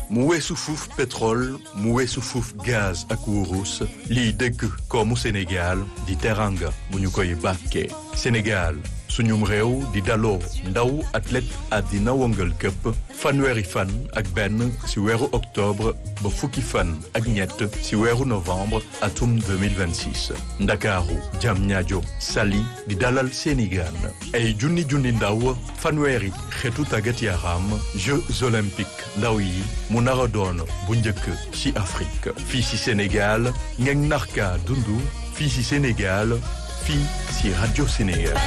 mu weesu fuuf pétrole mu weesu fuuf gaz ak wurus liy dëgg koomu Sénégal di teranga bu ñu koy bàkkee Sénégal suñum réew di daloo ndaw athlète àddina wëngal këpp fanweeri fan ak benn ci weeru octobre ba fukki fan ak ñett ci weeru novembre atum 2026 ndakaaru Diamniadio Saly di dalal seeni gaan ay junni junni ndaw fanweeri xeetu tàggat yaram Jeux olympiques ndaw yi mu nar a doon bu njëkk ci Afrique fii ci Sénégal ngeen narka dundu fii ci Sénégal fii ci Radio Sénégal